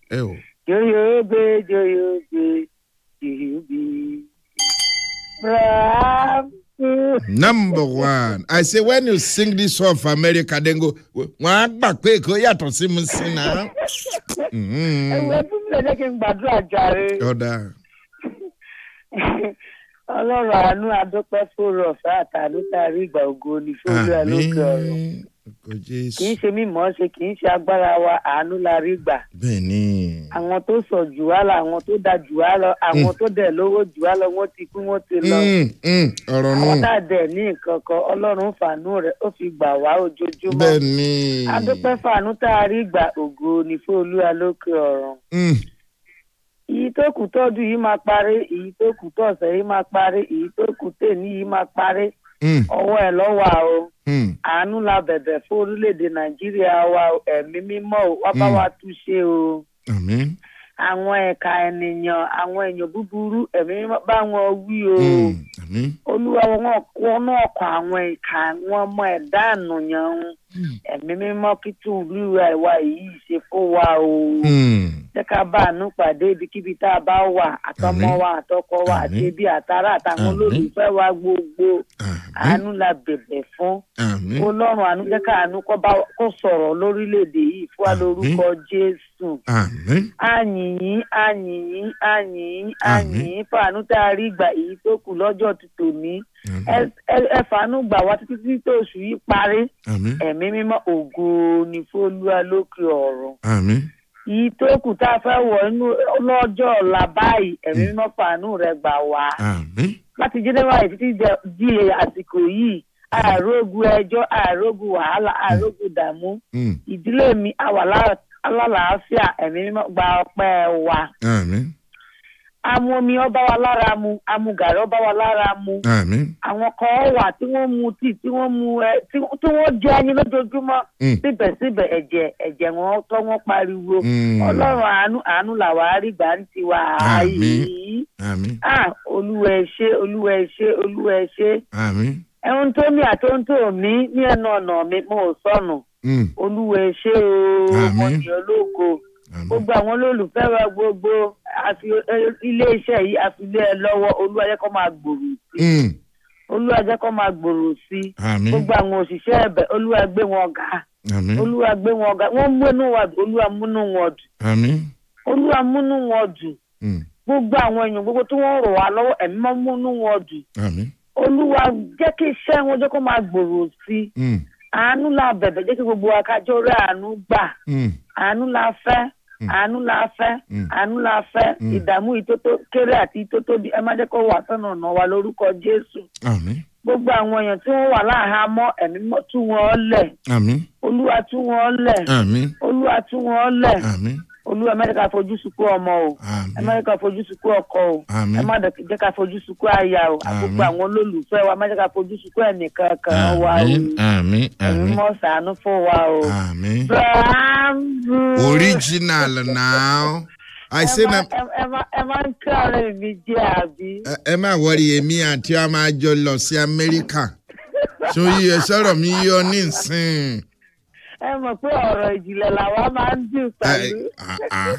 ẹ o. Joyobe, Joyobe, Joyobe. Bravo. number one i say when you sing this song for america then go wọn á gbà pé èkó yàtọ̀ sí mu sí náà. Ẹ̀wọ̀n fún mi lẹ́jẹ̀ kí n gbàdúrà jàre. ọ̀dà Ọlọ́run àánú adúpẹ́ fòrò ọ̀fẹ́ àtàlù tàrí ìgbà ògo ní fúlù ẹ̀ lókè ọ̀run. àmín kò Kì í jésù. ṣe mímọ́ ṣe kì í ṣe agbára wa àánú la rí gbà. bẹ́ẹ̀ ni. Àwọn tó sọ jù wá lọ, àwọn tó da jù wá lọ, àwọn tó dẹ̀ lówó jù wá lọ, wọ́n ti kú, wọ́n ti lọ. Mm, mm, ọ̀rọ̀ Àwọn náà tá a dẹ̀ ní nǹkan kan, Ọlọ́run fàánú rẹ̀ ó fi gbà wá ojoojúmọ́. bẹ́ẹ̀ ni. adúpẹ́ fàánú tá a rí gbà ògo ní fóolúwa lókè ọ̀run. Mm, èyí tó kù tọ́dún yìí máa parí èyí tó kù tọ̀sẹ̀ yìí máa parí èyí tó kù tèmi yìí máa parí mm, ọwọ́ ẹ̀ lọ́wọ́ o mm. àánú la bẹ̀bẹ̀ fún orílẹ̀-èdè nàìjíríà wa o, ẹ̀mí mímọ́ o wá bá Mm. wa túnṣe o àmín. àwọn ẹ̀ka ènìyàn àwọn èèyàn búburú ẹ̀mí mímọ́ bá wọn wí o Mm, àmín. olúwa wọn wọn náà kọ àwọn ìka wọn ọmọ ẹ̀dá ànúyàn o. Mm, ẹ̀mí mímọ́ kí tún olúwa ìwà yìí ṣe fún wa o. mm. jẹ́ ká bá àánú pàdé ibikíbi tá a bá wà àtọmọ Àmín. wa àtọkọ wa àti Àmín. ẹbí àtará àtàwọn Àmín. olólùfẹ́ wa gbogbo àmín. àánú la bẹ̀bẹ̀ fún àmín. ọlọ́run àánú jẹ́ ká àánú kó bá kó sọ̀rọ̀ lórílẹ̀‐èdè yìí fún wa Àmín. lórúkọ jésù àmín. àyìnyín àyìnyín àyìnyín Àmín. àyìnyín fàánú tá a rí gbà èyí tó kù lọ́jọ́ ti tòní àmín. ẹ- ẹ- ẹ fàánú gbà wá títí tí tó oṣù yìí parí àmín. ẹ̀mí mímọ́ ògo ní fólúwa lókè ọ̀run àmín. yìí tó kù tá a fẹ́ wọ̀ inú lọ́jọ́ ọ̀la báyìí ẹ̀mí mímọ́ fàánú rẹ̀ gbà wá àmín. láti january títí dẹ- di àsìkò yìí àrógun ẹjọ́ àrógun wàhálà àrógun dààmú Mm, ìdílé mi àwà lá- alálàáfíà ẹ̀mí mímọ́ gba ọpẹ́ wa àmín. amú omi ọba wa lára mu amú gàrí ọba wa lára mu àmín. àwọn kan wà tí wọ́n mu tíì tí wọ́n mu ẹ tí tí wọ́n jẹ ẹyin lójoojúmọ́ Mm, síbẹ̀síbẹ̀ ẹ̀jẹ̀ ẹ̀jẹ̀ wọn tọ́ wọn pariwo mm. ọlọ́run àánú àánú làwa rí gbà ń tiwa Àmín. yìí àmín. ah olúwa ẹ ṣé olúwa ẹ ṣé olúwa ẹ ṣé àmín. ẹ̀hún tó ní àti ohun tó ní ní ẹnu ọ̀nà mi mo ò sọnù Mm, olúwa ẹ ṣé o Àmín. mo ní ológo àmín. gbogbo àwọn olólùfẹ́ wa gbogbo àfi iléeṣẹ́ yìí àfilé ẹ lọ́wọ́ olúwa jẹ́ kó máa gbòòrò sí Mm, olúwa jẹ́ kó máa gbòòrò sí àmín. gbogbo àwọn òṣìṣẹ́ ẹ̀bẹ̀ olúwa gbé wọn ga àmín. olúwa gbé wọn ga wọ́n múnú wa dùn olúwa múnú wọn dùn àmín. olúwa múnú wọn dùn Mm, gbogbo àwọn èèyàn gbogbo tí wọ́n rọ̀ wá lọ́wọ́ ẹ̀mí máa múnú wọn dùn àmín. olúwa jẹ́ kí iṣẹ́ wọn jẹ́ kó máa gbòòrò sí i Mm, àánú la bẹ̀bẹ̀ jẹ́ kí gbogbo wa kájọ́ rí àánú gbà mm, àánú la fẹ́ Mm. àánú la fẹ́ Mm. àánú la fẹ́ Mm. ìdààmú ìtótó kéré àti ìtótó bí ẹ má jẹ́ kó wà sọ́nà ọ̀nà wa lórúkọ jésù àmín. gbogbo àwọn èèyàn tí wọ́n wà láhàámọ́ ẹ̀mí mọ́ tú wọn lẹ̀ àmín. olúwa tú wọn lẹ̀ àmín. olúwa tú wọn lẹ̀ àmín. olúwa ẹ má jẹ́ ká fojú sunkún ọmọ o ẹ má àmín. jẹ́ ká fojú sunkún ọkọ o àmín. ẹ má jẹ́ ká fojú sunkún aya o àgbogbo Àmín. àwọn olólùfẹ́ wa ẹ má jẹ́ ká fojú sunkún ẹnìkan kan wa o àmín. àmín. ẹ̀mí àmín. mọ́ ṣàánú fún wa o. àmín. Bravo. original now i say ẹ na má- ẹ- ẹ má- ẹ máa ń kí ọ̀rẹ́ mi jẹ́ àbí. ẹ- ẹ má wọrí èmi àti ọ máa jọ lọ sí amẹ́ríkà so yíyọ sọ̀rọ̀ mi yọ nísìn. ẹ mọ̀ pé ọ̀rọ̀ ìjìnlẹ̀ làwa máa ń dùn pẹ̀lú. Ah, ah.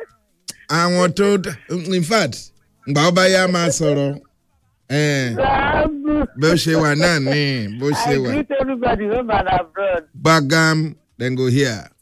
àwọn tó in fact gbà ó bá yá máa sọ̀rọ̀ eh, Bravo. bó ṣe wà náà ní bó ṣe I wà greet everybody home and abroad. gbàgàm then go here.